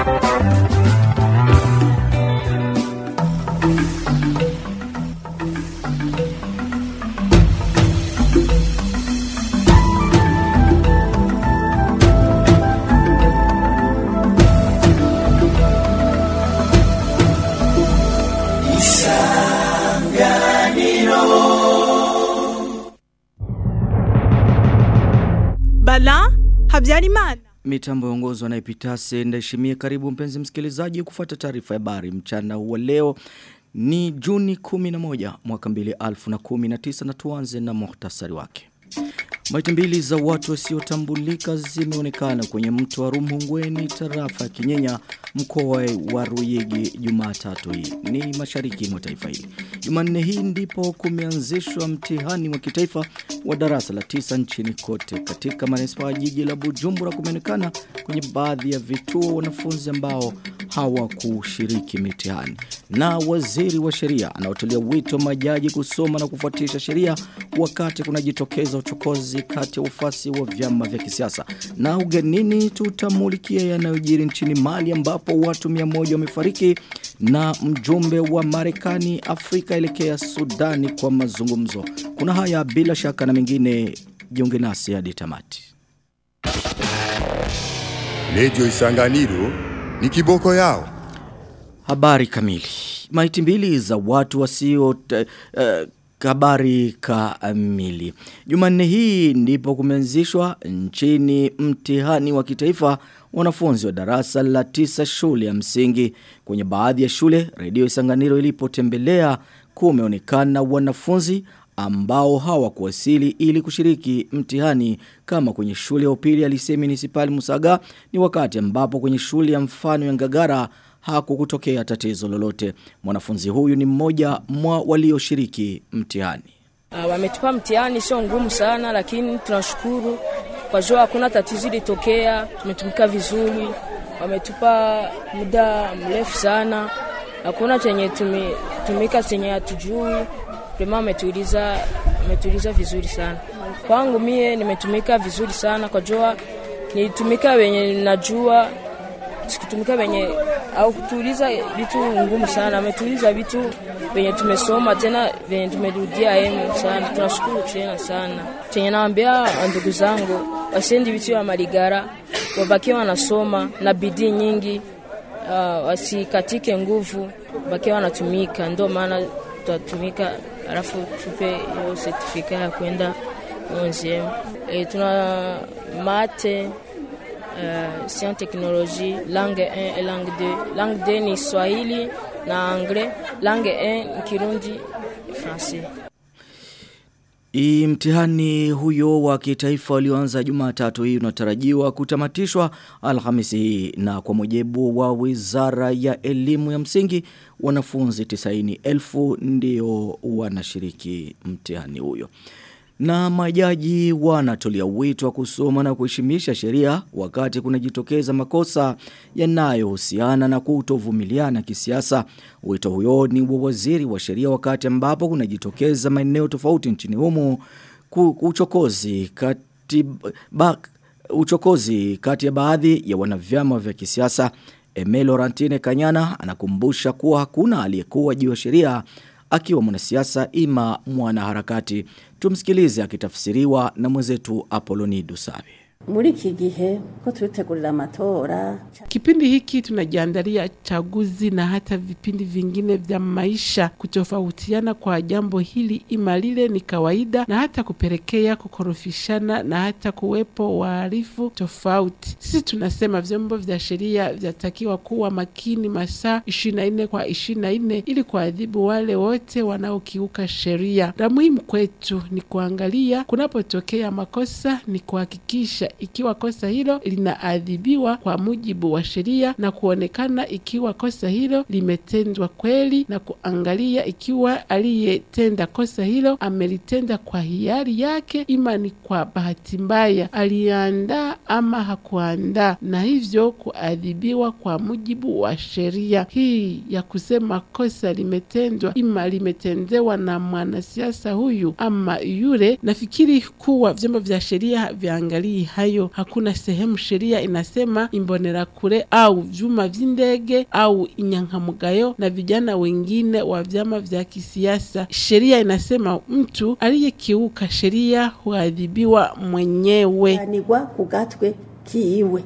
Bala Habyarimana. Mitambo yaongozwa na Epitase ndaheshimie karibu mpenzi msikilizaji kufuata taarifa ya habari mchana wa leo ni Juni 11 mwaka 2019 na tuanze na muhtasari wake. Maiti mbili za watu wasiotambulika zimeonekana kwenye mto wa Rumhungweni tarafa ya Kinyenya mkoa wa Ruyigi Jumatatu hii. Ni mashariki mwa taifa hili. Jumanne hii ndipo kumeanzishwa mtihani wa kitaifa wa darasa la tisa nchini kote. Katika manispaa ya jiji la Bujumbura kumeonekana kwenye baadhi ya vituo wanafunzi ambao hawakushiriki mitihani. Na waziri wa sheria anaotolea wito majaji kusoma na kufuatisha sheria wakati kunajitokeza uchokozi kati ya ufasi wa vyama vya kisiasa. Na ugenini tutamulikia yanayojiri nchini Mali ambapo watu 100 wamefariki na mjumbe wa Marekani Afrika elekea Sudani kwa mazungumzo. Kuna haya bila shaka na mengine jiunge nasi hadi tamati. Redio Isanganiro ni kiboko yao. Habari kamili. Maiti mbili za watu wasio uh, habari kamili. Jumanne hii ndipo kumeanzishwa nchini mtihani wa kitaifa wanafunzi wa darasa la tisa shule ya msingi. Kwenye baadhi ya shule, redio Isanganiro ilipotembelea kumeonekana wanafunzi ambao hawakuwasili ili kushiriki mtihani kama kwenye shule ya upili ya Lisee Municipal Musaga ni wakati ambapo kwenye shule ya mfano ya Ngagara hakukutokea tatizo lolote. Mwanafunzi huyu ni mmoja mwa walioshiriki mtihani. Uh, wametupa mtihani sio ngumu sana lakini tunashukuru kwa jua hakuna tatizo ilitokea, tumetumika vizuri. Wametupa muda mrefu sana. Hakuna chenye tumetumika chenye hatujui. Prema ametuuliza ametuuliza vizuri sana. Kwangu mie nimetumika vizuri sana kwa jua nilitumika wenye najua sikutumika wenye au kutuuliza vitu ngumu sana, ametuuliza vitu venye tumesoma tena venye tumerudia emu sana. Tunashukuru tena sana. Chenye naambia ndugu zangu wasiendi vitu ya maligara, wabakie wanasoma na bidii nyingi, uh, wasikatike nguvu, bakie wanatumika, ndio maana tutatumika, alafu tupe hiyo sertifika ya kwenda 11 e, tuna mate Uh, science technologie langue 1 et langue 2 langue 2 ni swahili na anglais langue 1 ni kirundi français I mtihani huyo wa kitaifa ulioanza Jumatatu hii unatarajiwa kutamatishwa Alhamisi hii na kwa mujibu wa Wizara ya Elimu ya Msingi wanafunzi 90,000 ndio wanashiriki mtihani huyo. Na majaji wanatolia wito wa kusoma na kuheshimisha sheria wakati kunajitokeza makosa yanayohusiana na kutovumiliana kisiasa. Wito huyo ni wa waziri wa sheria wakati ambapo kunajitokeza maeneo tofauti nchini humo uchokozi kati ba, uchokozi kati ya baadhi ya wanavyama vya kisiasa. Emelo Rantine Kanyana anakumbusha kuwa hakuna aliyekuwa juu ya sheria akiwa mwanasiasa ima mwanaharakati. Tumsikilize akitafsiriwa na mwenzetu Apoloni Dusabe. muri iki gihe ko turitegurira amatora Kipindi hiki tunajiandalia chaguzi na hata vipindi vingine vya maisha. Kutofautiana kwa jambo hili ima lile ni kawaida, na hata kupelekea kukorofishana na hata kuwepo wahalifu tofauti. Sisi tunasema vyombo vya sheria vyatakiwa kuwa makini masaa ishirini na nne kwa ishirini na nne ili kuadhibu wale wote wanaokiuka sheria. La muhimu kwetu ni kuangalia kunapotokea makosa, ni kuhakikisha ikiwa kosa hilo linaadhibiwa kwa mujibu wa sheria na kuonekana ikiwa kosa hilo limetendwa kweli na kuangalia ikiwa aliyetenda kosa hilo amelitenda kwa hiari yake ima ni kwa bahati mbaya aliandaa ama hakuandaa na hivyo kuadhibiwa kwa mujibu wa sheria hii ya kusema kosa limetendwa ima limetendewa na mwanasiasa huyu ama yule nafikiri kuwa vyombo vya sheria viangalii hayo. Hakuna sehemu sheria inasema imbonerakure au vyuma vy'indege au inyankamugayo na vijana wengine wa vyama vya kisiasa. Sheria inasema mtu aliyekiuka sheria huadhibiwa mwenyewe. anigwa ku gatwe kiwe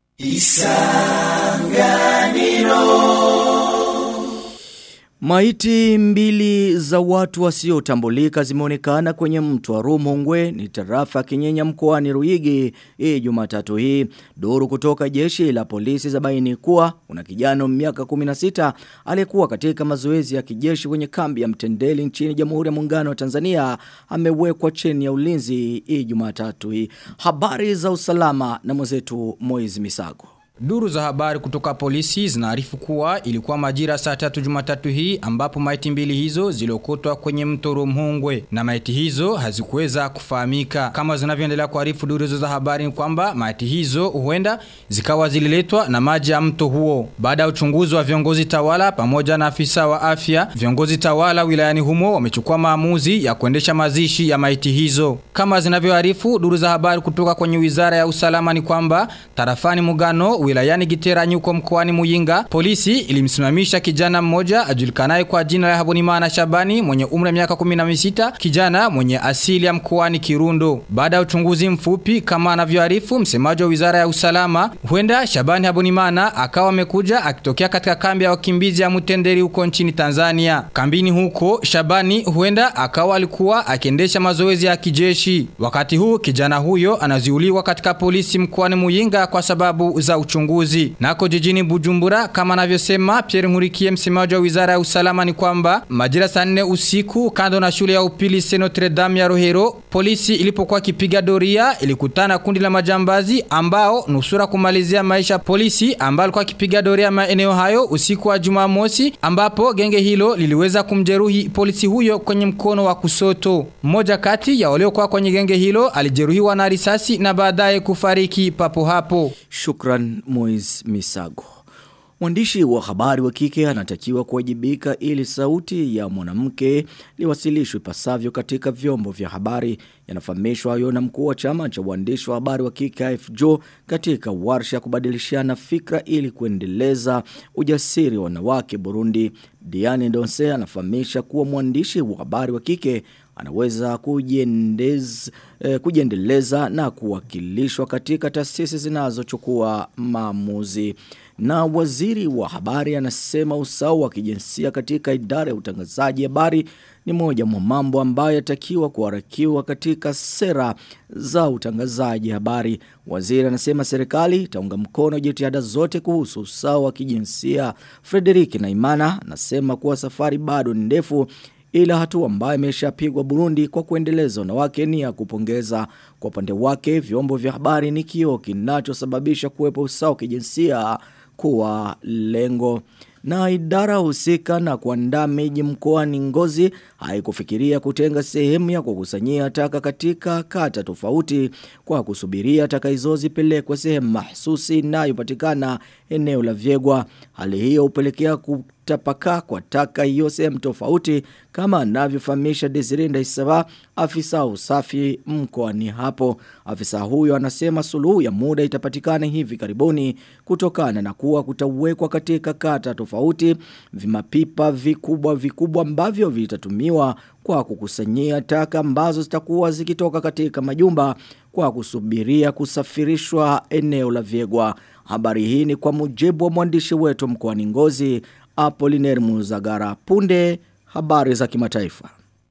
Maiti mbili za watu wasiotambulika zimeonekana kwenye mto wa Rumongwe ni tarafa ya Kinyenya mkoani Ruyigi hii Jumatatu hii. Duru kutoka jeshi la polisi za baini kuwa kuna kijana wa miaka 16 aliyekuwa katika mazoezi ya kijeshi kwenye kambi ya Mtendeli nchini Jamhuri ya Muungano wa Tanzania amewekwa chini ya ulinzi hii Jumatatu hii. Habari za usalama na mwenzetu Moiz Misago. Duru za habari kutoka polisi zinaarifu kuwa ilikuwa majira saa tatu jumatatu hii ambapo maiti mbili hizo ziliokotwa kwenye mto Rumhungwe na maiti hizo hazikuweza kufahamika. Kama zinavyoendelea kuarifu duru hizo za habari ni kwamba maiti hizo huenda zikawa zililetwa na maji ya mto huo. Baada ya uchunguzi wa viongozi tawala pamoja na afisa wa afya, viongozi tawala wilayani humo wamechukua maamuzi ya kuendesha mazishi ya maiti hizo. Kama zinavyoarifu duru za habari kutoka kwenye wizara ya usalama ni kwamba tarafani Mugano wilayani Giteranyi huko mkoani Muyinga, polisi ilimsimamisha kijana mmoja ajulikanaye kwa jina la Habonimana Shabani mwenye umri wa miaka 16, kijana mwenye asili ya mkoani Kirundo. Baada ya uchunguzi mfupi kama anavyoarifu msemaji wa Wizara ya Usalama, huenda Shabani Habonimana akawa amekuja akitokea katika kambi ya wakimbizi ya Mutenderi huko nchini Tanzania. Kambini huko Shabani huenda akawa alikuwa akiendesha mazoezi ya kijeshi. Wakati huu kijana huyo anaziuliwa katika polisi mkoani Muyinga kwa sababu za uchunguzi. Nako jijini Bujumbura kama anavyosema Pierre Nkurikiye msemaji wa Wizara ya Usalama ni kwamba majira saa 4 usiku kando na shule ya upili Saint Notre Dame ya Rohero polisi ilipokuwa kipiga doria ilikutana kundi la majambazi ambao nusura kumalizia maisha polisi ambao alikuwa kipiga doria maeneo hayo usiku wa Jumamosi ambapo genge hilo liliweza kumjeruhi polisi huyo kwenye mkono wa kusoto. Mmoja kati ya waliokuwa kwenye genge hilo alijeruhiwa na risasi na baadaye kufariki papo hapo. Shukran Moiz Misago. Mwandishi wa habari wa kike anatakiwa kuwajibika ili sauti ya mwanamke liwasilishwe ipasavyo katika vyombo vya habari. Yanafahamishwa hayo na mkuu wa chama cha uandishi wa habari wa kike AFJO katika warsha ya kubadilishana fikra ili kuendeleza ujasiri wa wanawake Burundi. Diane Donse anafahamisha kuwa mwandishi wa habari wa kike anaweza kujiendez, eh, kujiendeleza na kuwakilishwa katika taasisi zinazochukua maamuzi. Na waziri wa habari anasema usawa wa kijinsia katika idara ya utangazaji habari ni moja mwa mambo ambayo yatakiwa kuharakiwa katika sera za utangazaji habari. Waziri anasema serikali itaunga mkono jitihada zote kuhusu usawa wa kijinsia. Frederik Naimana anasema kuwa safari bado ni ndefu ila hatua ambayo imeshapigwa Burundi kwa kuendeleza wanawake ni ya kupongeza. Kwa upande wake vyombo vya habari ni kioo kinachosababisha kuwepo usawa kijinsia kuwa lengo. Na idara husika na kuandaa miji mkoani Ngozi haikufikiria kutenga sehemu ya kukusanyia taka katika kata tofauti kwa kusubiria taka hizo zipelekwe sehemu mahsusi inayopatikana eneo la Vyegwa. Hali hiyo hupelekea kutapakaa kwa taka hiyo sehemu tofauti kama anavyofahamisha Desirinda Isaba afisa usafi mkoani hapo. Afisa huyo anasema suluhu ya muda itapatikana hivi karibuni kutokana na kuwa kutawekwa katika kata tofauti vimapipa vikubwa vikubwa ambavyo vitatumiwa kwa kukusanyia taka ambazo zitakuwa zikitoka katika majumba kwa kusubiria kusafirishwa eneo la Vyegwa. Habari hii ni kwa mujibu wa mwandishi wetu mkoani Ngozi Apollinaire Muzagara. Punde habari za kimataifa.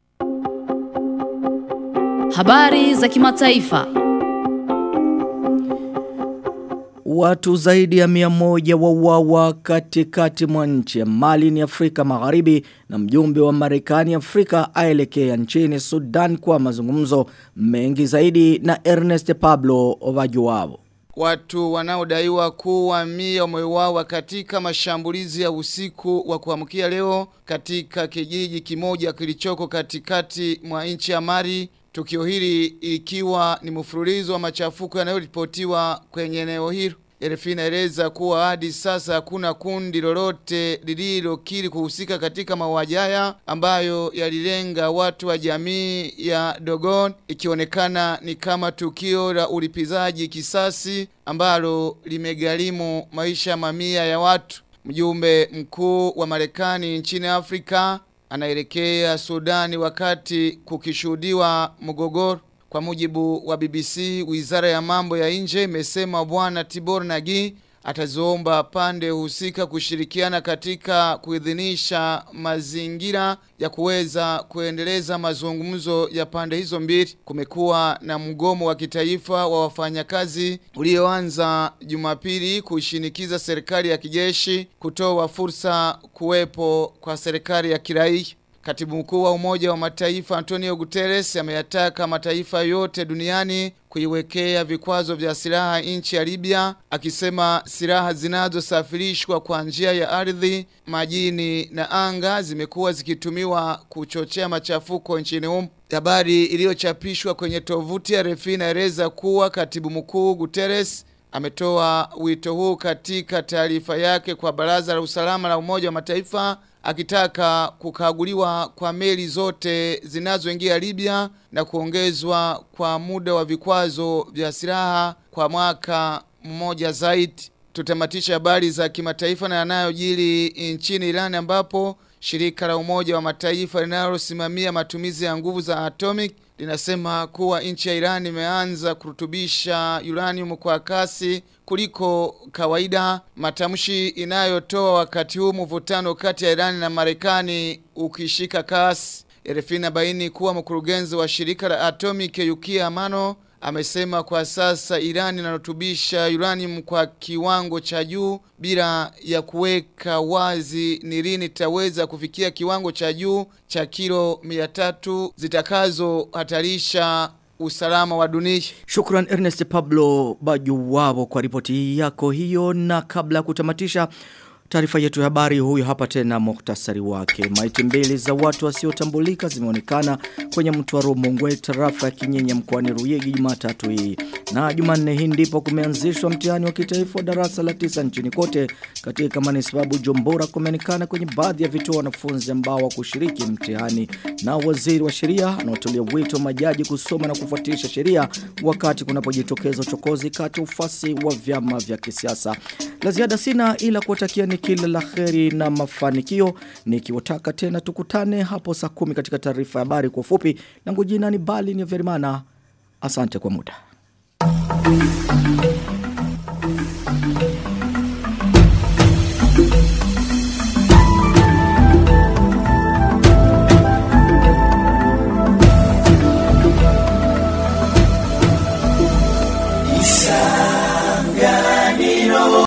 Habari za kimataifa. Watu zaidi ya mia moja wauawa katikati mwa nchi ya Mali ni Afrika Magharibi na mjumbe wa Marekani Afrika aelekea nchini Sudan kwa mazungumzo mengi zaidi na Ernest Pablo Ovajuwabo. Watu wanaodaiwa kuwa mia wameuawa katika mashambulizi ya usiku wa kuamkia leo katika kijiji kimoja kilichoko katikati mwa nchi ya Mali. Tukio hili ikiwa ni mfululizo wa machafuko yanayoripotiwa kwenye eneo hilo. RFI inaeleza kuwa hadi sasa hakuna kundi lolote lililokiri kuhusika katika mauaji haya ambayo yalilenga watu wa jamii ya Dogon ikionekana ni kama tukio la ulipizaji kisasi ambalo limegharimu maisha mamia ya watu. Mjumbe mkuu wa Marekani nchini Afrika anaelekea Sudani wakati kukishuhudiwa mgogoro. Kwa mujibu wa BBC, Wizara ya Mambo ya Nje imesema Bwana Tibor Nagi ataziomba pande husika kushirikiana katika kuidhinisha mazingira ya kuweza kuendeleza mazungumzo ya pande hizo mbili. Kumekuwa na mgomo wa kitaifa wa wafanyakazi ulioanza Jumapili kushinikiza serikali ya kijeshi kutoa fursa kuwepo kwa serikali ya kiraia. Katibu mkuu wa Umoja wa Mataifa Antonio Guterres ameyataka mataifa yote duniani kuiwekea vikwazo vya silaha nchi ya Libya akisema silaha zinazosafirishwa kwa njia ya ardhi, majini na anga zimekuwa zikitumiwa kuchochea machafuko nchini humo. Habari iliyochapishwa kwenye tovuti ya RFI inaeleza kuwa Katibu Mkuu Guterres ametoa wito huu katika taarifa yake kwa Baraza la Usalama la Umoja wa Mataifa akitaka kukaguliwa kwa meli zote zinazoingia Libya na kuongezwa kwa muda wa vikwazo vya silaha kwa mwaka mmoja zaidi. Tutamatisha habari za kimataifa na yanayojiri nchini Iran ambapo shirika la Umoja wa Mataifa linalosimamia matumizi ya nguvu za atomic linasema kuwa nchi ya Iran imeanza kurutubisha uranium kwa kasi kuliko kawaida, matamshi inayotoa wakati huu mvutano kati ya Iran na Marekani ukishika kasi. RFI inabaini kuwa mkurugenzi wa shirika la Atomic Yukia Amano amesema kwa sasa Iran inarutubisha uranium kwa kiwango cha juu bila ya kuweka wazi ni lini itaweza kufikia kiwango cha juu cha kilo 300 zitakazohatarisha usalama wa dunia. Shukran Ernest Pablo Bajuwabo kwa ripoti yako hiyo na kabla ya kutamatisha Taarifa yetu ya habari huyu hapa tena muhtasari wake. Maiti mbili za watu wasiotambulika zimeonekana kwenye mto wa Rumongwe tarafa ya Kinyenya mkoani Ruyigi Jumatatu hii. Na Jumanne hii ndipo kumeanzishwa mtihani wa kitaifa wa darasa la tisa nchini kote katika manispaa Bujumbura kumeonekana kwenye baadhi ya vituo wanafunzi ambao wakushiriki mtihani na waziri wa sheria anaotolea wito majaji kusoma na kufuatisha sheria wakati kunapojitokeza uchokozi kati ufasi wa vyama vya kisiasa. La ziada sina ila kuwatakia ni kila la kheri na mafanikio nikiwataka tena tukutane hapo saa kumi katika taarifa ya habari kwa ufupi langu jina ni Bali ni Verimana asante kwa muda